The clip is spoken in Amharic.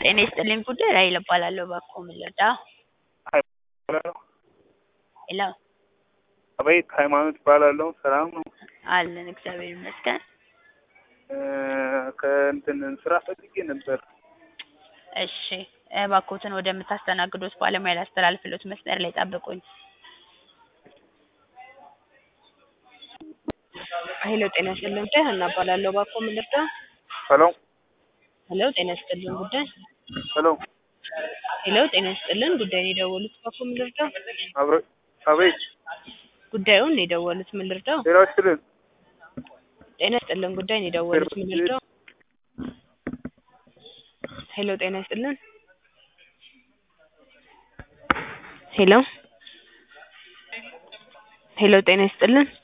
ጤና ይስጥልኝ ጉዳይ ራሔል እባላለሁ። እባክዎ ምን ልርዳዎ? ሄሎ አቤት ሃይማኖት እባላለሁ። ሰላም ነው? አለን እግዚአብሔር ይመስገን። ከእንትን ስራ ፈልጌ ነበር። እሺ እባክዎትን ወደምታስተናግዱት ባለሙያ ላስተላልፍልዎት መስመር ላይ ይጠብቁኝ። ሄሎ ጤና ይስጥልኝ ጉዳይ ሀና እባላለሁ። እባክዎ ምን ልርዳዎ? ሄሎ ሄሎ ጤና ይስጥልኝ ጉዳይ ሄሎ ሄሎ ጤና ይስጥልን ጉዳይ ነው የደወሉት እባክዎ ምን ልርዳዎ? አብረ አቤት ጉዳዩን ነው የደወሉት ምን ልርዳዎ? ጤና ይስጥልን ጤና ይስጥልን ጉዳይ ነው የደወሉት ምን ልርዳዎ? ሄሎ ጤና ይስጥልን ሄሎ ሄሎ ጤና ይስጥልን